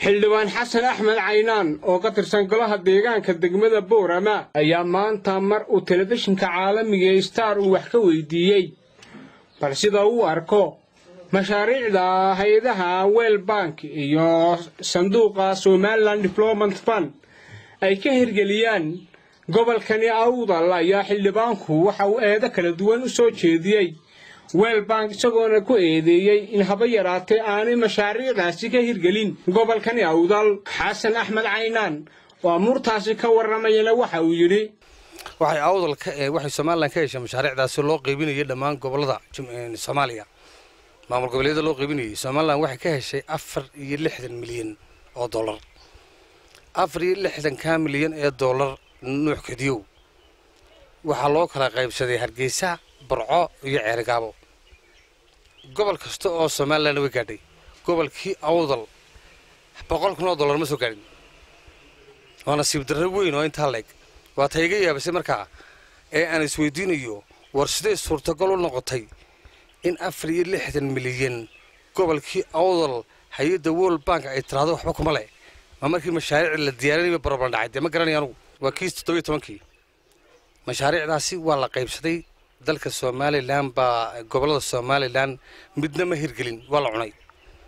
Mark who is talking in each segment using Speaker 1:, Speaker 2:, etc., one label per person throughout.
Speaker 1: xildhibaan xasan axmed caynaan oo ka tirsan golaha deegaanka degmada boorama ayaa maanta mar uu telefishinka caalamiga ee star uu wax ka weydiiyey bal sida uu arko mashaariicda hay-adaha wel bank iyo sanduuqa somalilan development fund ay ka hirgeliyaan gobolkani awdal ayaa xildhibaanku waxa uu eedo kala duwan u soo jeediyey wel bank isagoona ku eedeeyey in haba yaraatee aanay mashaariicdaasi ka hirgelin gobolkani awdal xasan axmed caynaan oo amuurtaasi ka warramayana waxa uu yidhi
Speaker 2: waxay awdal waxay somalilan ka heshay mashaariicdaasi loo qaybinayay dhammaan gobolada soomaaliya maamul goboleedyada loo qaybinayay somalilan waxay ka heshay afar iyo lixdan milyan oo dollar afar iyo lixdanka milyan ee dollar nuux kadiyow waxaa loo kala qaybsaday hargeysa barco iyo ceerigaabo gobol kasta oo somalilan way gaadhay gobolkii awdal boqol kun oo dollar ma soo gaadhin waa nasiib darro weyn oo intaa leeg waa ta iga yaabisay markaa ee aan isweydiinayo war siday suurtagal u noqotay in afar iyo lixdan milyan gobolkii awdal hay-adda world bank ay tiraahdo waxba kuma leh ma markii mashaariic la diyaarinayba baroblan dhacay dee ma garanaya anugu waa kiis toddobiyo tobankii mashaariicdaasi waa la qaybsaday dalka somalilan baa gobollada somalilan midna ma hirgelin waa la cunay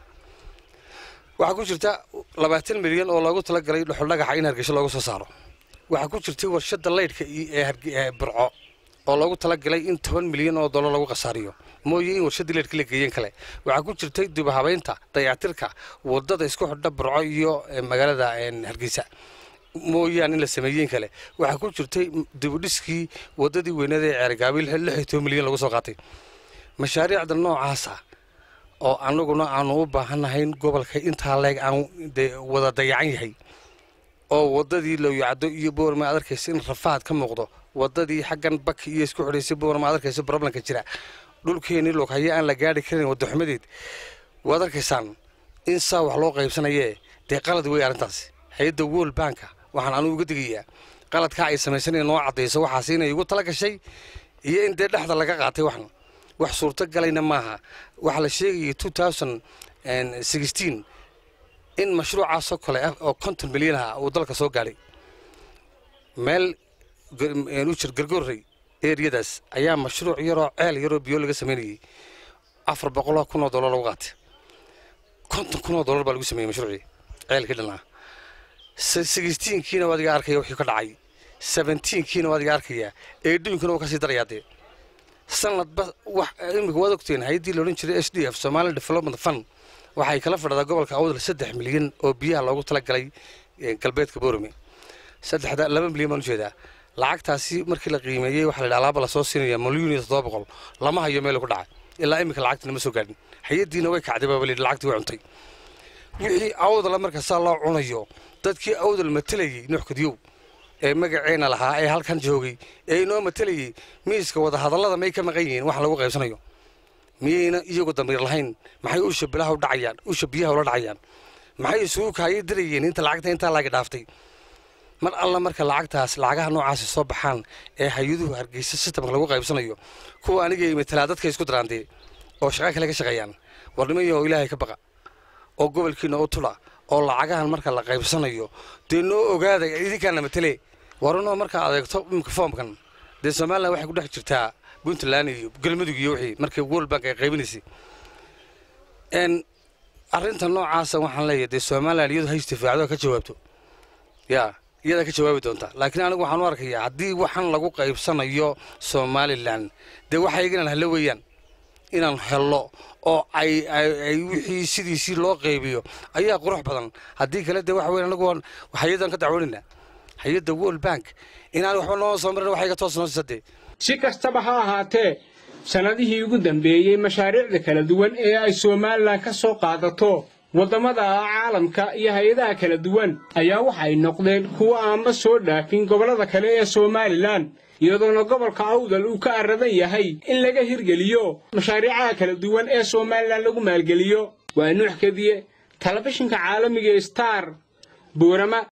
Speaker 2: waxaa ku jirta labaatan milyan oo loogu talagalay dhuxuldhagaxa in hargeysa looga soo saaro waxaa ku jirtay warshadda laydhka ee burco oo loogu talagalay in toban milyan oo dollar lagu khasaariyo mooye in warshaddii laydhka la geeyeen kale waxaa ku jirtay dibahabaynta dayactirka wadada isku xidha burco iyo magaalada hargeysa mooyaan in la sameeyeen kale waxaa ku jirtay dibudhiskii wadadii weynada ee ceergaabi lix iyo toban milyan lagu soo qaatay mashaariicda noocaasa oo annaguna aanu u baahannahayn gobolka intaa leeg aan wada dayacan yahay oo wadadii looyacdo iyo boorma ad arkaysa in rafaad ka muuqdo wadadii xaggan baki iyo isku xidhaysay boorma ad arkaysa broblemka jira dhulkeenii loghaye aan la gaari karin wadaxumadeed waad arkaysaan in saa wax loo qaybsanayee dee qalad wey arrintaasi hay-adda world banka waxaan anugu uga digayaa qaladkaa ay samaysanaya noo caddayso waxaas inay igu tala gashay iyo in dee dhexda laga qaatay waxan wax suurto galayna maaha waxaa la sheegayay two thousand sixteen in mashruucaasoo kale ah oo konton milyan ah uu dalka soo gaadhay meel u jir gargoorrey eriyadaas ayaa mashruuc yaroo ceel yaroo biyo laga samaynayay afar boqoloo kun oo dollar lagu qaatay konton kun oo dollar baa lagu sameeyey mashruucii ceelkii dhanaa sixteenkiina waa adiga arkaya wixii ka dhacay seventeenkiina waa adiga arkaya eedhooyinkuna waa kasii darayaa dee sanadba wax imika waad ogteen hay-addii la odhan jiray s d f somalian development fund waxay kala fadhadaa gobolka awdal saddex milyan oo biyaha loogu talagalay galbeedka boorame saddexda laba milyan baan ujeedaa lacagtaasi markii la qiimeeyey waxaa la yidhi alaaba lasoo siinaya milyuun iyo toddoba boqol lama hayo meel ku dhacay ilaa iminka lacagtina ma soo gaadhin hay-addiina way kacday baaba layidhi lacagtii way cuntay wixii awdala marka saa loo cunayo dadkii awdal matelayey nuux kadiyow ee magaceena lahaa ee halkan joogay ee inoo matelayey miiska wadahadallada may ka maqan yihiin wax lagu qaybsanayo miyayna iyagu damiir lahayn maxay usha bilaha u dhacayaan usha biyaha ula dhacayaan maxay isugu kaaya dirayeen inta lacagta intaa laagi dhaaftay mar alla marka lacagtaas lacagaha noocaasi soo baxaan ee hay-aduhu hargeysa sistamka lagu qaybsanayo kuwa aniga matalaa dadka isku daraandee oo shaqo kale ka shaqeeyaan war nimanyo ilaahay ka baqa oo gobolkiina u tula oo lacagahan marka la qaybsanayo dee noo ogaada idinkaana matale waranoo markaa adeegto imika foomkan dee somalilan waxay ku dhex jirtaa puntland iyo galmudug iyo wixii markii world bank ay qaybinaysay arrinta noocaasa waxaan leeyahay dee somalilan iyadu ha istifaacdo ka jawaabto yaa iyadaa ka jawaabi doontaa laakiin anigu waxaan u arkayaa haddii waxaan lagu qaybsanayo somalilan dee waxa iyagan halla weeyaan inaan hello oo ay ay wixii sidiisii loo qaybiyo ayaa qurux badan haddii kale dee waxa weyn anagu hay-adan ka dacwoonayna hay-adda world bank inaan waxba noo soo marin waxa iga toos noo sisadee
Speaker 1: si kastaba ha ahaatee sannadihii ugu dambeeyey mashaariicda kala duwan ee ay somalilan ka soo qaadato waddamada caalamka iyo hay-adaha kala duwan ayaa waxay noqdeen kuwo aanba soo dhaafin gobollada kale ee somalilan iyadoona gobolka awdal uu ka aradan yahay in laga hirgeliyo mashaariicaha kala duwan ee somalilan lagu maalgeliyo waa nuux kadiye telefishinka caalamiga star buurama